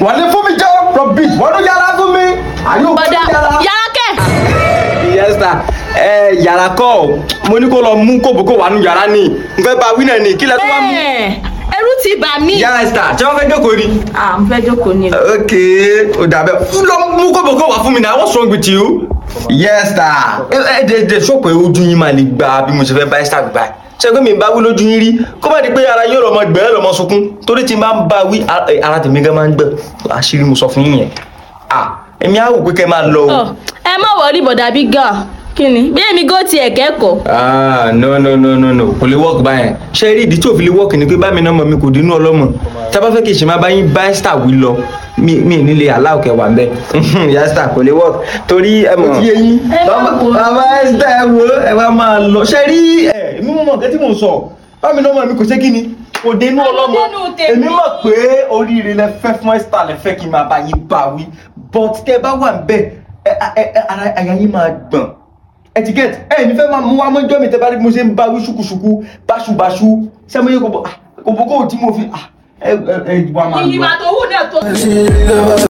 wọ́n ní fún mi jẹ́ rubbish wọ́n ní yàrá fún mi àyè òkú bọ̀dá yàrá. yàrá kẹ́ yes sir ẹ yàrá kọ́ ọ mo ní kó lọ mú kòbókò wà nù yàrá ni n fẹ́ bá wínà ni kí lẹ tó wá mú. Ẹ̀, ẹrú ti bà mí. yes sir tí wọ́n fẹ́ jókòó ni. à ń fẹ́ jókòó ni. ok ó dàbẹ̀ lọ mú kòbókò wá fún mi náà what's wrong with you. yes sir ẹ ẹ dẹ dẹ sọ pé ojú yín máa lè gba bí mo ṣe fẹ́ bá ẹ sáà gbà ṣe pé mi bá wí lójú yín rí kó má di pé ara yóò lọ́mọ gbẹ̀rẹ̀ lọ́mọ sunkún torí tí n bá ń bá wí ara- ẹ, ara tèmi gan máa ń gbẹ àṣírí mo sọ fún yín yẹn ah èmi á wò pé kẹ́ máa lọ o. Ọ̀, ẹ má wọrí bọ̀dà bí gà kí ni bí èmi gò tiẹ̀ kẹ́kọ̀ọ́. ah no no no no no kò lè work báyẹn ṣe rí ìdí tí ò fi lè work ni pé bá mi náà mọ mi kò dínú ọlọ́mọ tá a bá fẹ́ kí ìṣe máa bá yín bá ẹ́sítà wí lọ mi mi ò ní lè aláwọ̀ kẹwàá ń bẹ́ yásítà kò lè work torí ẹ mọ̀ tí yé yín Ẹ má wò ó. bàbá ẹ́sítà ẹ wo ẹ wá máa lọ ṣe rí ẹ mi mọ̀ nǹkan tí mò ń sọ bá mi náà mọ̀ mi kò ṣe kí ni kò dénú ọlọ́mọ dénú tèmi. èmi mọ̀ pé oríire lẹ fẹ́ fún ẹ́sítà lẹ fẹ́ kí n máa bá yín bá wí but tẹ bá wà ń bẹ̀ ẹ ẹ ẹ ara àyà yín máa gbọ̀n etiquette ẹ ní fẹ́ máa mú wa mọ́jọ́ mi tẹ́ bá rí bí mo ṣe ń bá wí ṣùkùṣùkù báṣubàṣu sẹ́mọ́yé kò bọ̀ kò bọ̀ kó tí mo fi ẹ ẹ ẹ wà máa lọ. tó wù náà tó.